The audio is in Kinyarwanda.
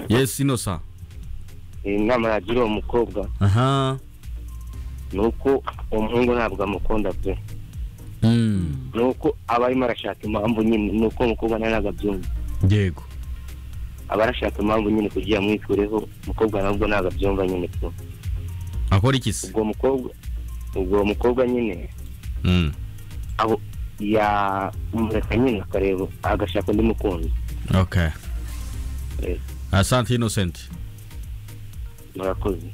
yes inosa inama yagira uwo mukobwa aha ni uko uwo muhungu ntabwo amukunda pe Mm. ni uko aba arimo arashaka impamvu nyine ni uko umukobwa nawe ntabwo abyumva yego aba arashaka impamvu nyine kugira amwikureho umukobwa nabwo ntabwo abyumva nyine pe akora iki se ubwo mukobwa ubwo uwo mukobwa nyine Mm. abo yamureka nyine akareba agashaka undi mukunzi okay Eh, asante innocent murakoze